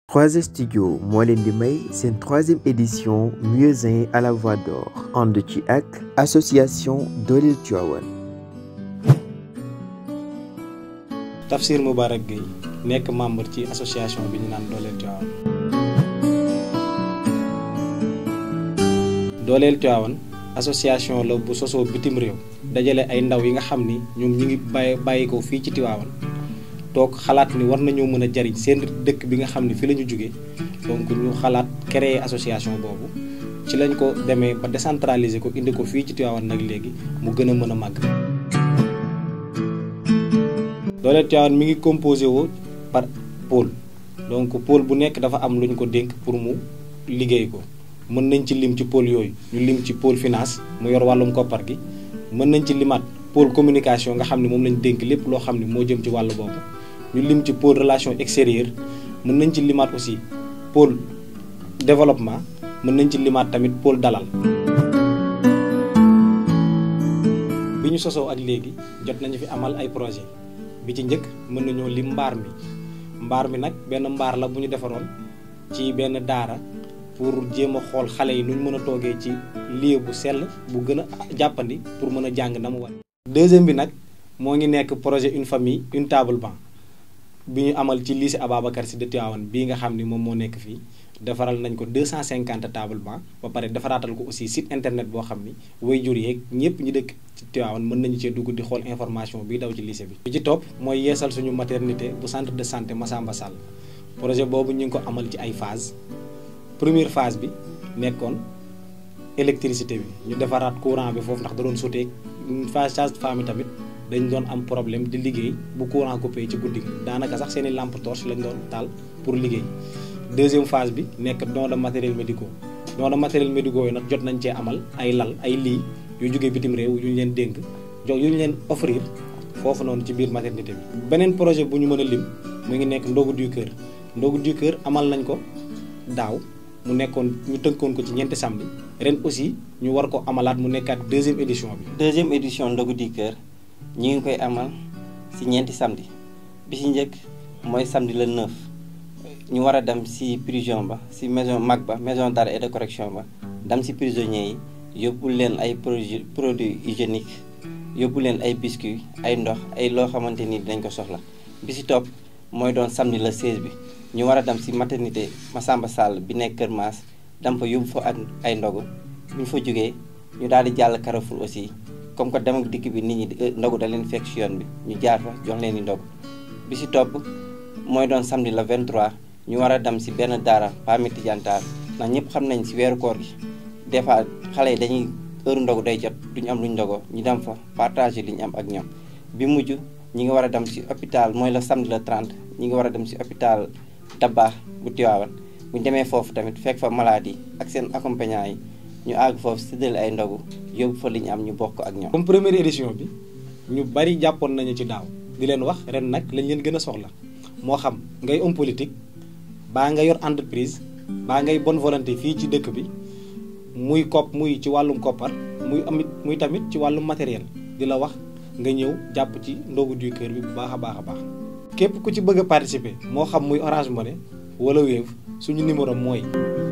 3S Studio moo leen di may seen troisième édition Muezzin à la voix d'or ànd ci ak association Dooleel Tivaouane Tafsir Moubarak Gueye nekk membre ci association bi ñu naan Dooleel Tivaouane Dooleel Tivaouane association la bu sosoo bitim réew dajale ay ndaw yi nga xam ni ñoom ñu ngi bàyyi bàyyi ko fii ci Tivaouane toog xalaat ni war nañoo mën a jariñ seen dëkk bi nga xam ne fi la ñu jóge donc ñu xalaat créer association boobu ci lañ ko demee ba décentraliser ko indi ko fii ci Tivaouane nag léegi mu gën a mën a màgg. Dooleel Tivaouane mi ngi composé woo par pôle donc pôle bu nekk dafa am lu ñu ko dénk pour mu liggéey ko mën nañ ci lim ci pôle yooyu ñu lim ci pôle finance mu yor wàllum koppar gi mën nañ ci limaat pôle communication nga xam ne moom lañ dénk lépp loo xam ne moo jëm ci wàll boobu. ñu lim ci pôle relation extérieure mën nañ ci limaat aussi pôle développement mën nañ ci limaat tamit pôle dalal. bi ñu sosoo ak léegi jot nañu fi amal ay projet bi ci njëkk mën nañoo lim mbaar mi mbaar mi nag benn mbaar la bu ñu defaroon ci benn daara pour jéem a xool xale yi nuñ mën a toogee ci lieu bu sell bu gën a jàppandi pour mën a jàng na mu war. deuxième bi nag moo ngi nekk projet une famille une table banc. bi ñu amal ci lycée Ababacar Sy de Tivaouane bii nga xam ni moom moo nekk fii defaral nañ ko 250 table banc ba pare defaraatal ko aussi site internet boo xam ni waajur yeeg ñëpp ñu dëkk ci Tivaouane mën nañu cee dugg di xool information bi daw ci lycée bi. bi ci topp mooy yeesal suñu maternité bu centre de santé Massamba Sall projet boobu ñu ngi ko amal ci ay phase première phase bi nekkoon électricité bi ñu defaraat courant bi foofu ndax da doon sauté phase sage-femme tamit. dañ doon am problème di liggéey bu courant coupé ci guddi gi daanaka sax seeni lampe torche lañ doon taal pour liggéey deuxième phase bi nekk don de matériel médicaux don de matériel médicaux yi nag jot nañ cee amal ay lal ay lii yu jógee bitim réew yu ñu leen dénk jox yu ñu leen offrir foofu noonu ci biir maternité bi. beneen projet bu ñu mën a lim mu ngi nekk ndogu du cœur ndogu du cœur amal nañ ko daaw mu nekkoon ñu tënkoon ko ci ñeenti samedi ren aussi ñu war ko amalaat mu nekkaat deuxième édition bi. deuxième édition ndogu du cœur. ñi ngi koy amal ci ñeenti samedi bi ci njëkk mooy samedi le 9 ñu war a dem ci prison ba ci maison mag ba maison d'arrêt et de correction ba dem ci prisonniers yi yóbbu leen ay produits produits hygiéniques yóbbu leen ay biscuits ay ndox ay loo xamante ni dinañ ko soxla bi ci topp mooy doon samedi le 16 bi ñu war a dem ci maternité Massamba Sall bi nekk Kër Maas dem fa yóbbu fa ak ay ndogu bu ñu fa jógee ñu daal di jàll Carrefour aussi comme que dem ak dikk bi nit ñi ndogu da leen fekk ci yoon bi ñu jaar fa jox leen di ndogu bi ci topp mooy doon samedi le 23 ñu war a dem ci benn daara Pami Tidiane Tall ndax ñëpp xam nañ ci weeru koor gi des fois xale yi dañuy heure ndogu day jot duñu am luñ ndogoo ñu dem fa partager li ñu am ak ñoom bi mujj ñi ngi war a dem ci hôpital mooy le samedi le 30 ñi ngi war a dem ci hôpital Dabakh bu Tivaouane bu ñu demee foofu tamit fekk fa maladie ak seen accompagnant yi ñu àgg foofu séddale ay ndogu yóbbu fa li ñu am ñu bokk ak ñoom. comme première édition bi ñu bari jàppoon nañu ci daaw di leen wax ren nag lañ leen gën a soxla moo xam ngay homme politique baa nga yor entreprise baa ngay bonne volonté fii ci dëkk bi muy kopp muy ci wàllum koppar muy amit muy tamit ci wàllum matériel di la wax nga ñëw jàpp ci ndogu du cœur bi bu baax a baax a baax. képp ku ci bëgg a participer moo xam muy Orange Money wala Wave suñu numéro mooy.